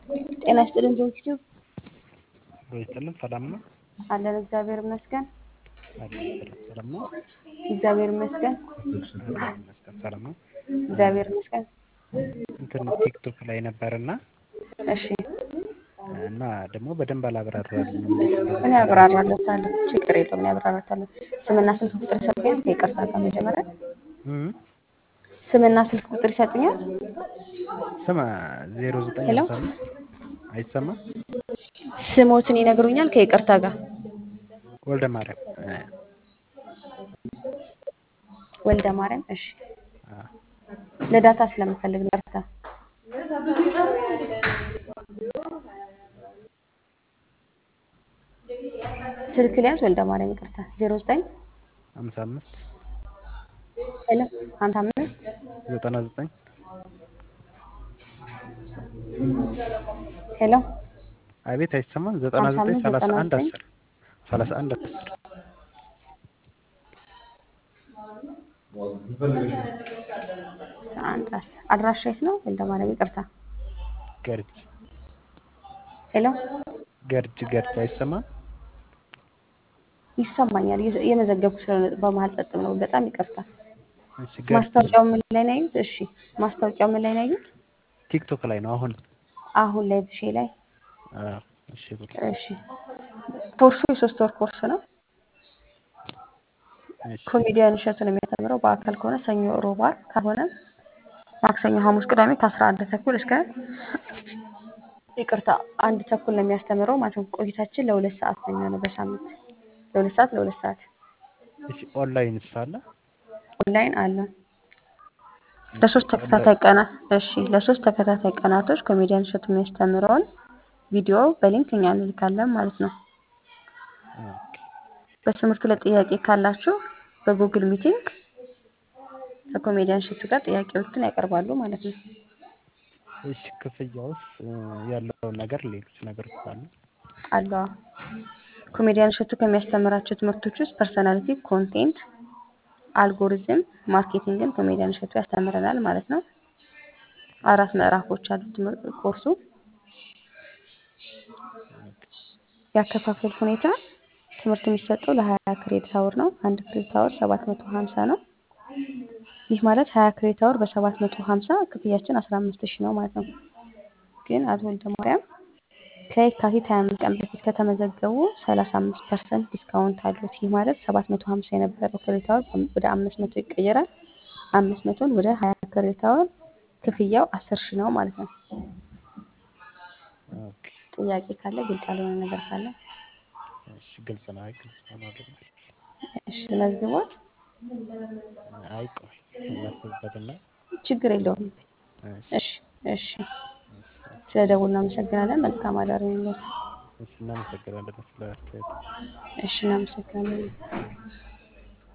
ጤና ይስጥልን ዩቲዩብ ይስጥልን ሰላም ነው አለን። እግዚአብሔር ይመስገን። አለን ሰላም ሰላም ነው እግዚአብሔር ይመስገን። አለን ይመስገን ሰላም ነው። እግዚአብሔር ይመስገን። እንትን ቲክቶክ ላይ ነበርና እሺ እና ደግሞ በደንብ አላብራራልኝም እንዴት እንደሆነ እኔ አብራራለታለሁ። ችግር የለውም እኔ አብራራታለሁ። ስምና ስልክ ቁጥር ይሰጡኛል? ከይቅርታ ጋር መጀመሪያ እም ስምና ስልክ ቁጥር ይሰጡኛል? ስማ ዜሮ ዘጠኝ ሄሎ? ሃምሳ አምስት አይሰማም ስሞትን ይነግሩኛል? ከይቅርታ ጋር ወልደ ማርያም እ ወልደ ማርያም። እሺ አ ለዳታ ስለምፈልግ ነው። ይቅርታ ስልክ ሊያዝ ወልደ ማርያም ይቅርታ። ዜሮ ዘጠኝ ሃምሳ አምስት ሄሎ ሀምሳ አምስት ዘጠና ዘጠኝ ሄሎ አቤት አይሰማም ዘጠና ሃምሳ ዘጠኝ አምስት ሰላሳ ዘጠና አንድ ዘጠኝ አስር ሰላሳ አንድ አስር አንድ አስር አድራሻ የት ነው? ወልደ ማርያም ይቅርታ። ገርጅ ሄሎ ገርጅ ገርጅ አይሰማም ይሰማኛል። እየ- እየመዘገብኩ ስለሆነ በመሀል ጸጥ ብለው በጣም ይቅርታ። እሺ ገርጅ ማስታወቂያው ምን ላይ ነው ያዩት? እሺ ማስታወቂያው ምን ላይ ነው ያዩት? ቲክቶክ ላይ ነው አሁን አሁን ላይ ብሼ ላይ አዎ እሺ ብሎ እሺ ኮርሱ የሶስት ወር ኮርስ ነው። እሺ ኮሜዲያን እሸቱን የሚያስተምረው በአካል ከሆነ ሰኞ፣ ሮብ፣ ዓርብ ካልሆነ ማክሰኞ፣ ሐሙስ፣ ቅዳሜ ከአስራ አንድ ተኩል እስከ ይቅርታ አንድ ተኩል ነው የሚያስተምረው ማለት ነው። ቆይታችን ለሁለት ሰዓት ነው የሚሆነው በሳምንት ለሁለት ሰዓት ለሁለት ሰዓት እሺ ኦንላይን ሳለ ኦንላይን አለ። ለሶስት ተከታታይ ቀናት እሺ፣ ለሶስት ተከታታይ ቀናቶች ኮሜዲያን እሸቱ የሚያስተምረውን ቪዲዮ በሊንክ እኛ እንልካለን ማለት ነው። ኦኬ በትምህርቱ ላይ ጥያቄ ካላችሁ በጉግል ሚቲንግ ከኮሜዲያን እሸቱ ጋር ጥያቄዎችን ያቀርባሉ ማለት ነው። እሺ ክፍያውስ እ ያለውን ነገር ሌሎች ነገሮች አሉ አሉ አዎ። ኮሜዲያን እሸቱ ከሚያስተምራቸው ትምህርቶች ውስጥ ፐርሰናሊቲ፣ ኮንቴንት፣ አልጎሪዝም፣ ማርኬቲንግን ኮሜዲያን እሸቱ ያስተምረናል ማለት ነው። አራት ምዕራፎች አሉት ትምህርት ኮርሱ። ያከፋፈል ሁኔታ ትምህርት የሚሰጠው ለሀያ ክሬዲት አወር ነው። አንድ ክሬዲት አወር ሰባት መቶ ሀምሳ ነው። ይህ ማለት ሀያ ክሬዲት አወር በሰባት መቶ ሀምሳ ክፍያችን አስራ አምስት ሺህ ነው ማለት ነው። ግን አቶ ወልደ ማርያም ከየካቲት ሀያ አምስት ቀን በፊት ከተመዘገቡ ሰላሳ አምስት ፐርሰንት ዲስካውንት አሉት። ይህ ማለት ሰባት መቶ ሀምሳ የነበረው ክሬዲት አወር ወደ አምስት መቶ ይቀየራል። አምስት መቶን ወደ ሀያ ክሬዲት አወር ክፍያው አስር ሺህ ነው ማለት ነው። ኦኬ ጥያቄ ካለ ግልጽ ያልሆነ ነገር ካለ እሺ ግልጽ ነው አይ ግልጽ ነው አይደል እሺ መዝግቦት አይ ቆይ እናስብበትና ችግር የለውም። እሺ እሺ እሺ ስለ ደውል እናመሰግናለን። መልካም አዳር ይሁንልዎት። እሺ እናመሰግናለን ስለ አስተያየቱ እሺ እናመሰግናለን።